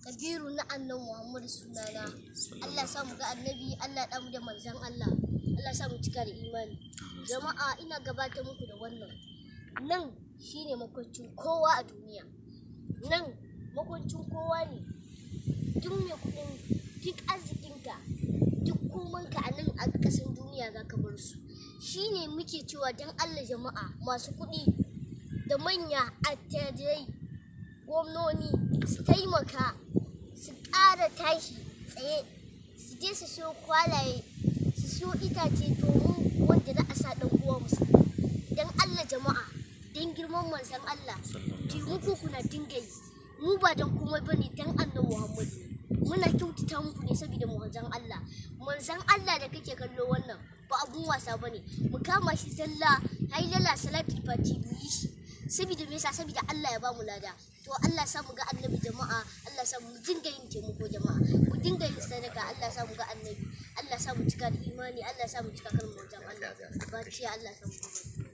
kabiru na annan muhammadu sunana allah sa mu ga annabi allah ɗamu da manzan allah allah sa mu cika da imani jama'a ina gabatar muku da wannan nan shine makwancin kowa a duniya nan makwancin kowa ne duk mai kudin duk arzikinka duk komanka a nan a ƙasan duniya za ka bar su shine muke cewa don allah jama'a masu kuɗi da manya attajirai gwamnoni su taimaka su ƙara tashi tsaye su je su siyo kwalaye su siyo itace domin wanda za a sa ɗan uwa musu don allah jama'a don girman manzan allah taimako kuna dinga yi mu ba don komai ba ne don annan muhammadu muna kyautata muku ne saboda manzan allah manzan allah da kake kallo wannan ba abun wasa ba ne mu kama shi zalla hailala salatul fati mu yi shi saboda me yasa saboda Allah ya bamu lada to Allah sa mu ga annabi jama'a Allah sa mu dinga yin taimako jama'a mu dinga yin sadaka Allah sa mu ga annabi Allah sa mu cika da imani Allah sa mu cika kalmar wajen Allah ba ce Allah sa mu ga